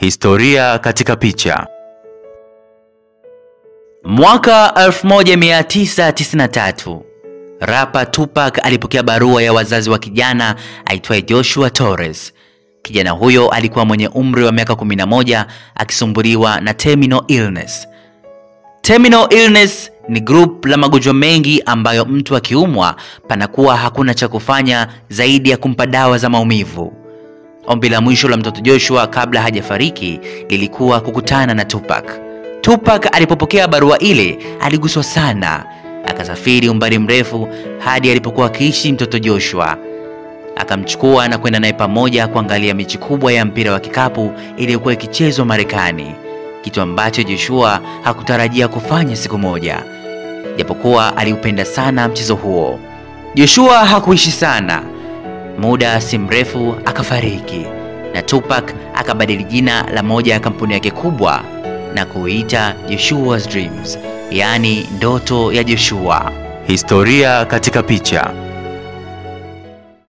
Historia katika picha. Mwaka 1993 rapa Tupac alipokea barua ya wazazi wa kijana aitwaye Joshua Torres. Kijana huyo alikuwa mwenye umri wa miaka 11 akisumbuliwa na terminal illness. Terminal illness ni group la magonjwa mengi ambayo mtu akiumwa panakuwa hakuna cha kufanya zaidi ya kumpa dawa za maumivu. Ombi la mwisho la mtoto Joshua kabla hajafariki lilikuwa kukutana na Tupac. Tupac alipopokea barua ile aliguswa sana, akasafiri umbali mrefu hadi alipokuwa akiishi mtoto Joshua. Akamchukua na kwenda naye pamoja kuangalia mechi kubwa ya mpira wa kikapu iliyokuwa ikichezwa Marekani, kitu ambacho Joshua hakutarajia kufanya siku moja, japokuwa aliupenda sana mchezo huo. Joshua hakuishi sana, muda si mrefu akafariki, na Tupac akabadili jina la moja ya kampuni yake kubwa na kuita Joshua's Dreams, yaani ndoto ya Joshua. Historia katika picha.